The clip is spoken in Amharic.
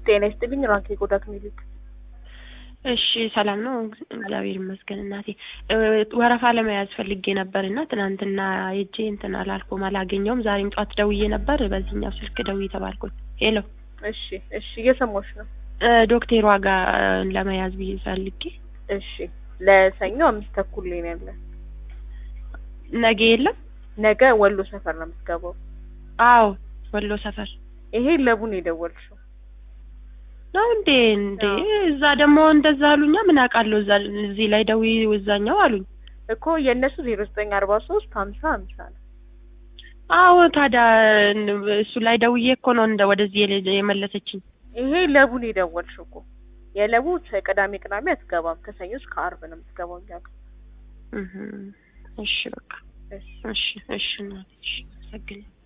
ጤና ይስጥልኝ ራንኬ ቆዳ ክሊኒክ። እሺ ሰላም ነው፣ እግዚአብሔር ይመስገን እናቴ። ወረፋ ለመያዝ ፈልጌ ነበር እና ትናንትና ሄጄ እንትን አላልኩም አላገኘውም። ዛሬም ጧት ደውዬ ነበር፣ በዚህኛው ስልክ ደውዬ ተባልኩኝ። ሄሎ እሺ እሺ፣ እየሰማሁሽ ነው። ዶክተሯ ጋር ለመያዝ ብዬ ፈልጌ። እሺ ለሰኞ አምስት ተኩል ላይ ነው ያለን። ነገ የለም? ነገ ወሎ ሰፈር ነው የምትገባው። አዎ ወሎ ሰፈር ይሄ ለቡን የደወልሽው ነው እንዴ? እንዴ እዛ ደግሞ እንደዛ አሉኛ። ምን አውቃለሁ? እዛ እዚህ ላይ ደዊ እዛኛው አሉኝ እኮ የእነሱ ዜሮ ዘጠኝ አርባ ሶስት ሀምሳ ሀምሳ ነው። አዎ ታዲያ እሱ ላይ ደውዬ እኮ ነው እንደ ወደዚህ የለ- የመለሰችኝ። ይሄ ለቡን የደወልሽው እኮ የለቡ ቅዳሜ ቅዳሜ አትገባም። ከሰኞ እስከ አርብ ነው የምትገባው እኛ ጋር። እህ እሺ በቃ እሺ እሺ እሺ እናቴ እሺ አመሰግናለሁ።